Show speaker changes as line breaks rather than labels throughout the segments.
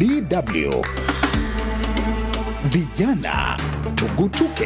DW. Vijana tugutuke.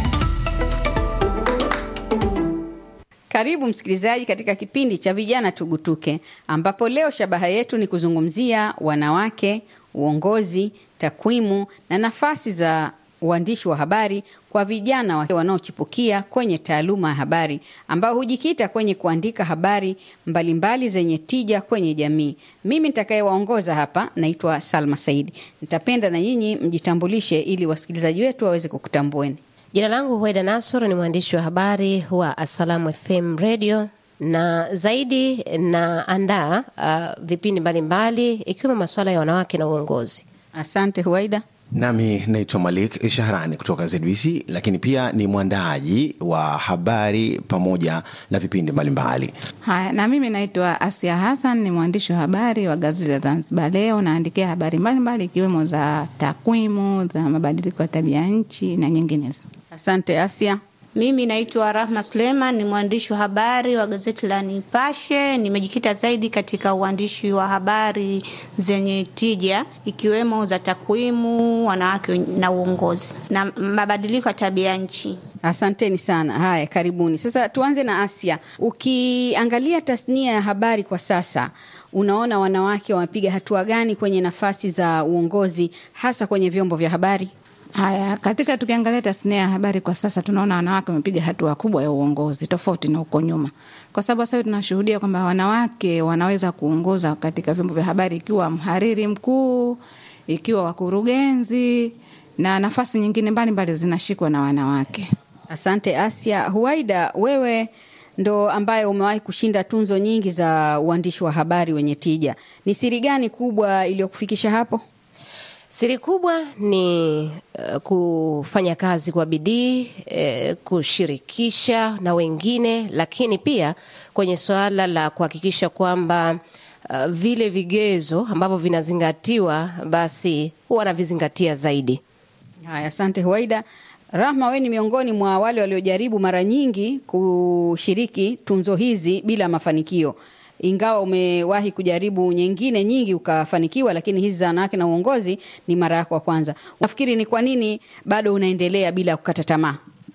Karibu msikilizaji katika kipindi cha vijana tugutuke, ambapo leo shabaha yetu ni kuzungumzia wanawake, uongozi, takwimu na nafasi za uandishi wa habari kwa vijana wa- wanaochipukia kwenye taaluma ya habari ambao hujikita kwenye kuandika habari mbalimbali zenye tija kwenye jamii. Mimi nitakayewaongoza hapa naitwa Salma Saidi. Nitapenda na nyinyi mjitambulishe ili wasikilizaji wetu waweze kukutambueni.
Jina langu Hueda Nasor, ni mwandishi wa habari wa Assalamu FM Radio na zaidi naandaa uh, vipindi mbalimbali ikiwemo masuala ya wanawake na uongozi.
Asante Huaida.
Nami naitwa Malik Shahrani kutoka ZBC, lakini pia ni mwandaaji wa habari pamoja na vipindi mbalimbali.
Haya, na mimi naitwa Asia Hassan, ni mwandishi wa habari wa gazeti la Zanzibar Leo. Naandikia habari mbalimbali ikiwemo za takwimu, za mabadiliko ya tabia nchi na nyinginezo.
Asante Asia.
Mimi naitwa Rahma Suleiman, ni mwandishi wa habari wa gazeti la Nipashe. Nimejikita zaidi katika uandishi wa habari zenye tija ikiwemo za takwimu, wanawake na uongozi na mabadiliko ya tabia nchi.
Asanteni sana. Haya, karibuni. Sasa tuanze na Asia. Ukiangalia tasnia ya habari kwa sasa, unaona wanawake wamepiga hatua gani kwenye nafasi za uongozi, hasa kwenye vyombo vya habari?
Haya, katika tukiangalia tasnia ya habari kwa sasa, tunaona wanawake wamepiga hatua kubwa ya uongozi tofauti na huko nyuma, kwa sababu sasa hivi tunashuhudia kwamba wanawake wanaweza kuongoza katika vyombo vya habari, ikiwa mhariri mkuu, ikiwa wakurugenzi na nafasi nyingine mbalimbali zinashikwa na wanawake.
Asante Asia. Huaida, wewe ndo ambaye umewahi kushinda tunzo nyingi za uandishi wa habari wenye tija. Ni siri gani kubwa iliyokufikisha hapo?
Siri kubwa ni uh, kufanya kazi kwa bidii eh, kushirikisha na wengine, lakini pia kwenye suala la kuhakikisha kwamba uh, vile vigezo ambavyo vinazingatiwa basi wanavizingatia zaidi.
Haya, asante Huaida. Rahma, wewe ni miongoni mwa wale waliojaribu mara nyingi kushiriki tunzo hizi bila mafanikio, ingawa umewahi kujaribu nyingine nyingi ukafanikiwa, lakini hizi za wanawake na uongozi ni mara yako ya kwanza. Nafikiri ni kwa nini bado unaendelea bila kukata tamaa?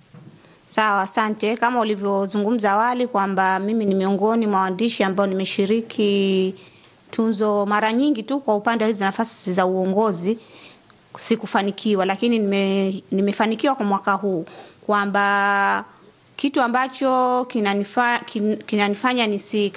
Sawa, asante. Kama ulivyozungumza awali kwamba mimi ni miongoni mwa waandishi ambao nimeshiriki tunzo mara nyingi tu kwa upande wa hizi nafasi za uongozi sikufanikiwa, lakini nime, nimefanikiwa kwa mwaka huu kwamba kitu ambacho kinanifa, kin, kinanifanya nisi